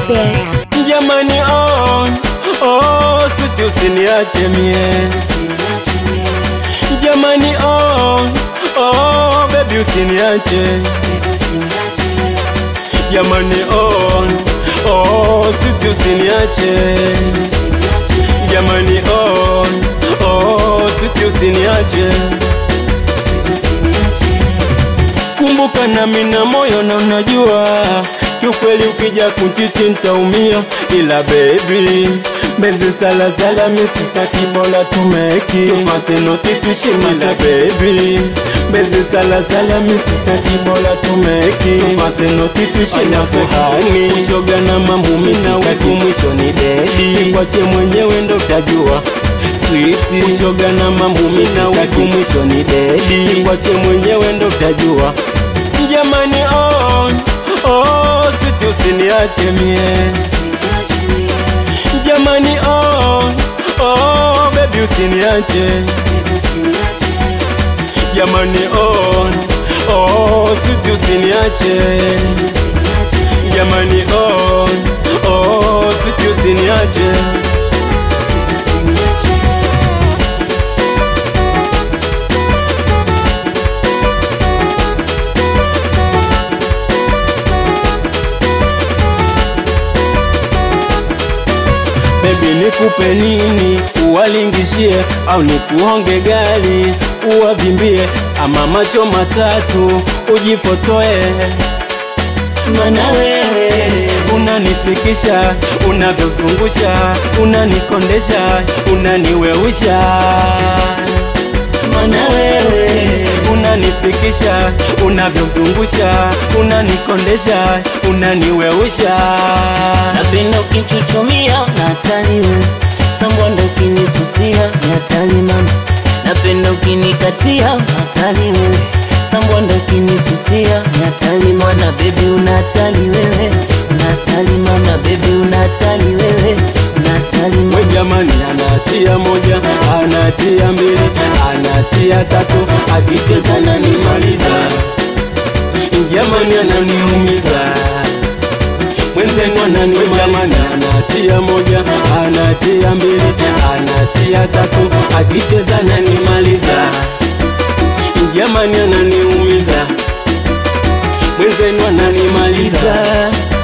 bet. Jamani on, oh, siti usiniache mie. Jamani on, oh, baby usiniache. Jamani on, oh, siti usiniache. Jamani on, oh, siti usiniache. Kumbuka nami na moyo na unajua kiukweli, ukija kuntiti ntaumia, ila baby mbezi sala sala, mi sitaki, bora tumeki tupate noti tushima, ila baby mbezi sala sala, mi sitaki, bora tumeki tupate noti tushima, sahani ushoga na mamumi na wivu, mwisho ni dedi, nikwache mwenyewe ndo utajua switi ushoga na mamumi na wivu, mwisho ni dedi, nikwache mwenyewe ndo utajua Jamani on, oh, siti usiniache mie. Jamani on, oh, baby usiniache. Jamani on, oh, siti usiniache. Jamani on, oh, siti usiniache. Baby nikupe nini uwalingishie, au nikuonge gari uwavimbie, ama macho matatu ujifotoe, mana wewe unanifikisha, unavyozungusha, unanikondesha, unaniweusha, mana wewe unanifikisha, unavyozungusha, unanikondesha, unaniweusha Napenda ukichuchumia na hatari wewe, sambwanda ukinisusia ni hatari mama. Napenda ukinikatia na hatari wewe, sambwanda ukinisusia ni hatari mwana. Baby una hatari wewe, una hatari mama. Baby una hatari wewe, una hatari We mama. jamani, anatia moja, anatia mbili, anatia tatu, akicheza nanimaliza. Jamani, ananiumiza mwenzenu, ananimaliza. Jamani, anatia moja, anatia mbili, anatia tatu, akicheza nanimaliza. Jamani, ananiumiza mwenzenu, ananimaliza.